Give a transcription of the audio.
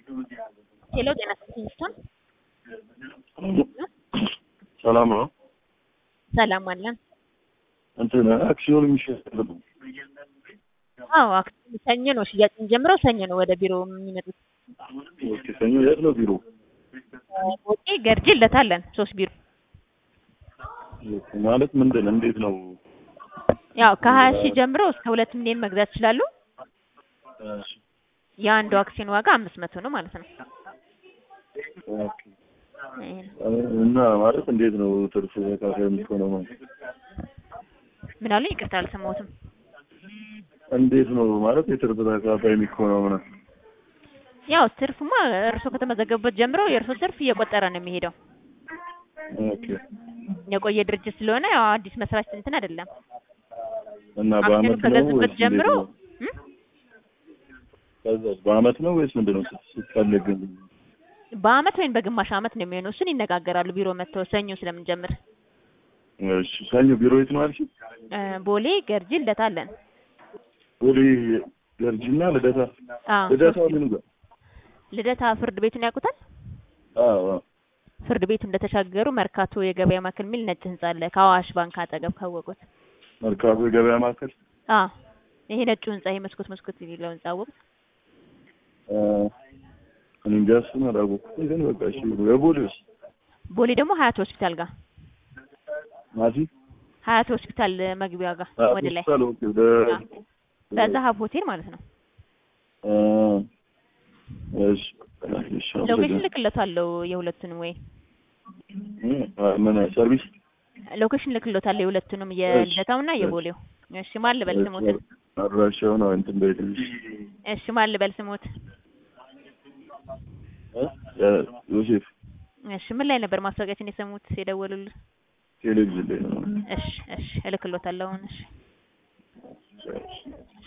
ሄሎ ጤና ይስጥልኝ። ሰላም ነው። ሰላም አለን። እንትን አክሲዮን የሚሸጥ አዎ አክሲዮን ሰኞ ነው ሽያጭ የሚጀምረው። ሰኞ ነው ወደ ቢሮ የሚመጡት። ኦኬ። ሰኞ የት ነው ቢሮ? ኦኬ ገርጂ ለታለን ሶስት ቢሮ ማለት ምንድን እንዴት ነው? ያው ከሀያ ሺህ ጀምሮ እስከ ሁለት ሚሊዮን መግዛት ይችላሉ። የአንዱ አክሲዮን ዋጋ አምስት መቶ ነው ማለት ነው። ኦኬ። እና ማለት እንዴት ነው ትርፍ ተካፋይ የምትሆነው? ማለት ምን አሉኝ? ይቅርታ አልሰማሁትም። እንዴት ነው ማለት የትርፍ ተካፋይ የሚሆነው? ምናምን ያው ትርፍማ እርሶ ከተመዘገቡበት ጀምሮ የእርሶ ትርፍ እየቆጠረ ነው የሚሄደው። ኦኬ። የቆየ ድርጅት ስለሆነ ያው አዲስ መስራች እንትን አይደለም። እና አክሲዮኑ በአመት ነው ከገዙበት ወይስ ጀምሮ እንዴት ነው? እም? ከዛስ በአመት ነው ወይስ ምንድን ነው ስትፈልግ? በአመት ወይም በግማሽ አመት ነው የሚሆነው። እሱን ይነጋገራሉ ቢሮ መጥተው ሰኞ ስለምንጀምር። እሺ። ሰኞ ቢሮ የት ነው አልሽኝ? እ ቦሌ ገርጂ ልደታ አለን። ቦሌ ገርጂና ልደታ። አዎ ልደታ ምን ጋር? ልደታ ፍርድ ቤቱን ያውቁታል? አዎ አዎ። ፍርድ ቤቱ እንደተሻገሩ መርካቶ የገበያ ማዕከል የሚል ነጭ ህንጻ አለ ከአዋሽ ባንክ አጠገብ ካወቁት። መርካቶ የገበያ ማዕከል አዎ ይሄ ነጩ ህንጻ ይሄ መስኮት መስኮት የሚለው ህንጻ አወቁት? አ፣ እኔ እንጃ እሱን አላወቅሁትም፣ ግን በቃ እሺ። የቦሌውስ ቦሌ ደግሞ ሀያት ሆስፒታል ጋር ማቲ ሀያት ሆስፒታል መግቢያ ጋር አ፣ ወደ ላይ ሆስፒታል ኦኬ። ወደ በዛሀብ ሆቴል ማለት ነው። አ፣ እሺ እሺ። ሎኬሽን ልክለታለሁ የሁለቱንም ወይ እም፣ አ፣ ምን ሰርቪስ ሎኬሽን ልክለታለሁ የሁለቱንም የልደታውና የቦሌው። እሺ ማን ልበል ስሞትን? አድራሻውን አዎ፣ እንትን በይልኝ። እሺ ማን ልበል ስሞት? እ? ዮሴፍ እሺ ምን ላይ ነበር ማስታወቂያችን የሰሙት የደወሉልን? ቴሌቪዥን ላይ ነው። እሺ እሺ እልክሎታለሁ አሁን እሺ እሺ።